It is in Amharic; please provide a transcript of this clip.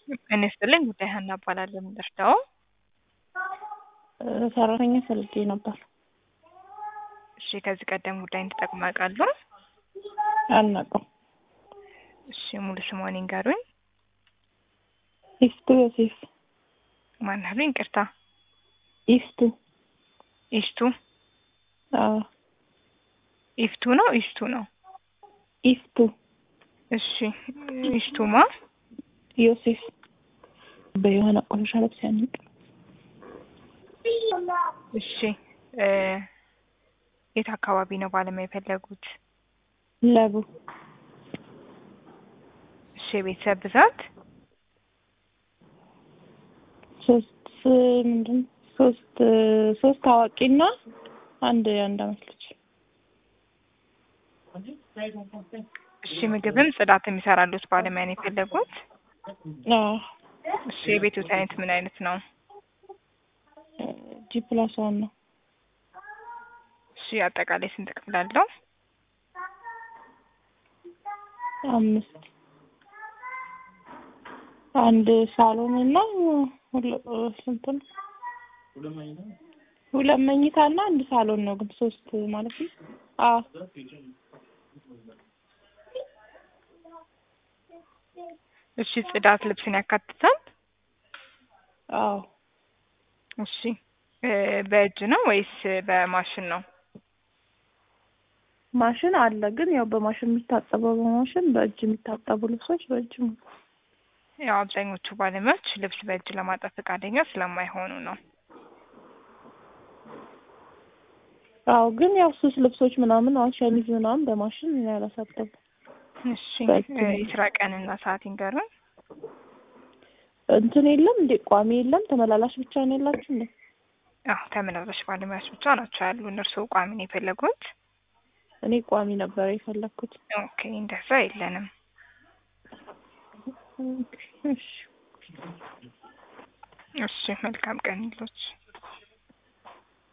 ጤና ይስጥልኝ ጉዳይ ሀና እባላለሁ። የምደርሰው ሰራተኛ ፈልጌ ነበር። እሺ፣ ከዚህ ቀደም ጉዳይን ተጠቅመው ያውቃሉ? አናውቅም። እሺ፣ ሙሉ ስምዎን ይንገሩኝ? ኢፍቱ ዮሴፍ። ማን አሉኝ? ይቅርታ። ኢፍቱ። ኢስቱ አዎ፣ ኢፍቱ ነው ኢስቱ ነው? ኢፍቱ እሺ፣ ኢስቱማ ዮሴፍ በየሆነ ቆሻሻ ልብስ ያንቅ። እሺ፣ እ የት አካባቢ ነው ባለሙያ የፈለጉት? ለቡ እሺ፣ የቤተሰብ ብዛት ሶስት ምንድን ሶስት ሶስት አዋቂና አንድ የአንድ አመት ልጅ። እሺ፣ ምግብም ጽዳት የሚሰራሉት ባለሙያ ነው የፈለጉት? አዎ እሺ፣ የቤቶት አይነት ምን አይነት ነው? ጂ ፕላስ ዋን ነው። እሺ፣ አጠቃላይ ስንት ክፍል አለው? አምስት አንድ ሳሎን እና ሁለ- ስንት ነው? ሁለት መኝታ እና አንድ ሳሎን ነው ግን ሶስት ማለት ነው። አዎ እሺ፣ ጽዳት ልብስን ያካትታል? አዎ እሺ፣ እ በእጅ ነው ወይስ በማሽን ነው? ማሽን አለ ግን ያው በማሽን የሚታጠበው በማሽን በእጅ የሚታጠቡ ልብሶች በእጅ ነው። ያው አብዛኞቹ ባለሙያዎች ልብስ በእጅ ለማጠብ ፈቃደኛ ስለማይሆኑ ነው። አዎ ግን ያው ሱስ ልብሶች ምናምን አሁን ሸሚዝ ምናምን በማሽን ያላሳጠቡ እሺ፣ በእጅ እ ነው። የስራ ቀንና ሰዓት ይንገሩን? እንትን የለም እንዴ ቋሚ የለም ተመላላሽ ብቻ ነው ያላችሁ እንዴ? አዎ ተመላላሽ ባለሙያዎች ብቻ ናቸው ያሉ። እነርስዎ ቋሚ ነው የፈለጉት? እኔ ቋሚ ነበር የፈለኩት። ኦኬ፣ እንደዛ የለንም። እሺ እሺ፣ መልካም ቀን ይሎች